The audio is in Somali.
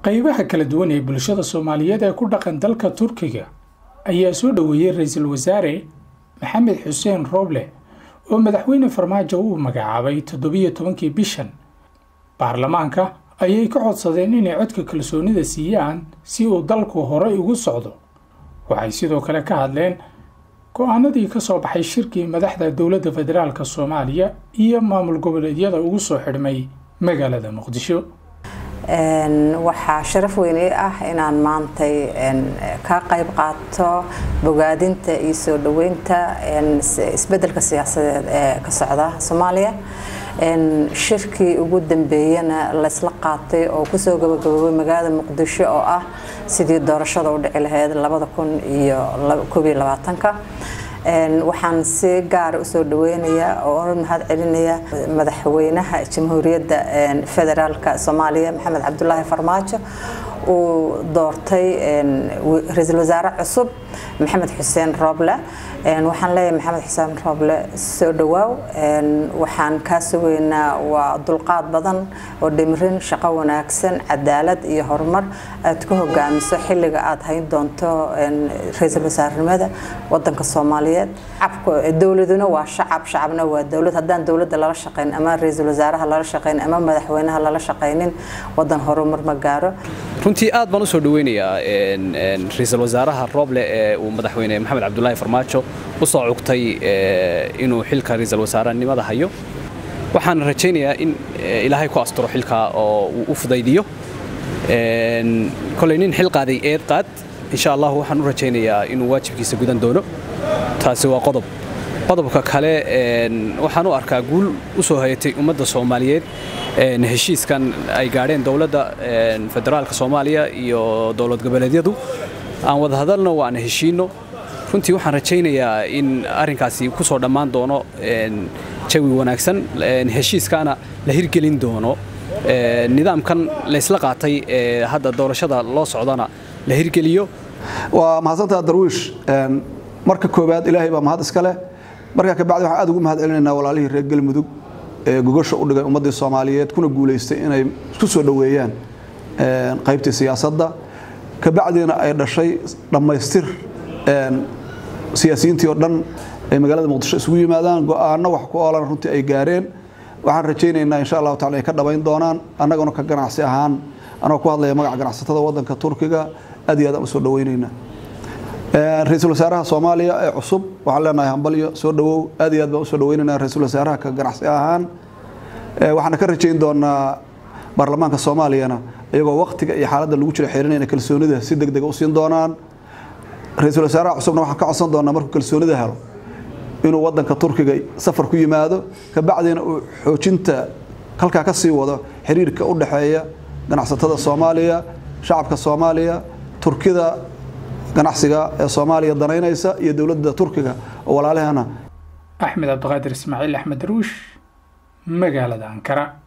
qaybaha kala duwan ee bulshada soomaaliyeed ee ku dhaqan dalka turkiga ayaa soo dhoweeyey ra-iisul wasaare maxamed xuseen rooble oo madaxweyne farmaajo uu magacaabay toddobiyo tobankii bishan baarlamaanka ayay ka codsadeen inay codka kalsoonida siiyaan si uu dalku horey ugu socdo waxay sidoo kale ka hadleen go-aanadii ka soo baxay shirkii madaxda dowladda federaalk soomaaliya iyo maamul goboleedyada ugu soo xidhmay magaalada muqdisho waxaa sharaf weyn ii ah inaan maantay ka qayb qaato bogaadinta iyo soo dhoweynta isbedelka siyaasadeed ee ka socda soomaaliya shirkii ugu dambeeyana laysla qaatay oo kusoo gabagaboobay magaalada muqdisho oo ah sidii doorashada u dhici lahayd labada kun iyo koob iyo labaatanka waxaan si gaara usoo dhaweynayaa oo mahad celinaya madaxweynaha jamhuuriyadda federaalka soomaaliya maxamed cabdulaahi farmaajo uu doortay ra-iisul wasaare cusub maxamed xuseen rooble waxaan leeyahay maxamed xuseen rooble soo dhawaaw waxaan kaa sugaynaa waa dulqaad badan oo dhimirin shaqo wanaagsan cadaalad iyo horumar aad ku hogaamiso xilliga aad hayn doonto ra-iisul wasaarenimada wadanka soomaaliyeed dowladuna waa shacab shacabna waa dowlad haddaan dowladda lala shaqayn ama ra-iisul wasaaraha lala shaqayn ama madaxweynaha lala shaqaynin wadan horumar ma gaaro runtii aad baan u soo dhaweynayaa ra-iisul wasaaraha rooble ee uu madaxweyne maxamed cabdulaahi farmaajo u soo cugtay inuu xilka ra-iisul wasaarenimada hayo waxaan rajaynayaa in ilaahay ku asturo xilka oo uu u fudaydiyo koley nin xil qaaday eed qaad insha allah waxaan u rajaynayaa inuu waajibkiisa gudan doono taasi waa qodob qodobka kale waxaan u arkaa guul u soo hayatay ummadda soomaaliyeed heshiiskan ay gaadheen dowladda federaalka soomaaliya iyo dowlad goboleedyadu aan wada hadalno waan heshiino runtii waxaan rajaynayaa in arrinkaasi ku soo dhammaan doono jawi wanaagsan heshiiskaana la hirgelin doono nidaamkan laysla qaatay ee hadda doorashada loo socdana la hirgeliyo waa mahadsantaa darwiish marka koowaad ilaahay baa mahad iska leh markaa kabacdi waxaan aad ugu mahad celinaynaa walaalihii reer galmudug ee gogosha u dhigay ummaddii soomaaliyeed kuna guulaystay inay isku soo dhoweeyaan qaybtii siyaasadda kabacdiina ay dhashay dhammaystir siyaasiyiintii oo dhan ay magaalada muqdisho isugu yimaadaan go-aanno wax ku oolan runtii ay gaareen waxaan rajaynaynaa insha allahu tacala ay ka dhabayn doonaan annaguna ka ganacsi ahaan anagoo ku hadlaya magaca ganacsatada waddanka turkiga aad iyo aad aan u soo dhaweynaynaa ra-iisul wasaaraha soomaaliya ee cusub waxaan leenahay hambalyo soo dhawow aad iyo aad baan usoo dhaweynaynaa ra-iisul wasaaraha ka ganacsi ahaan waxaana ka rajayn doonaa baarlamaanka soomaaliyana iyagoo waktiga iyo xaaladda lagu jiro xeerinayna kalsoonida si deg dega u siin doonaan ra-iisul wasaaraha cusubna waxaan ka codsan doonaa markuu kalsoonida helo inuu wadanka turkiga safar ku yimaado kabacdina uu xoojinta halkaa ka sii wado xiriirka u dhexeeya ganacsatada soomaaliya shacabka soomaaliya turkida ganacsiga ee soomaaliya danaynaysa iyo dowladda turkiga oo walaalahana axmed cabdiqaadir ismaaciil axmed daruush magaalada ankara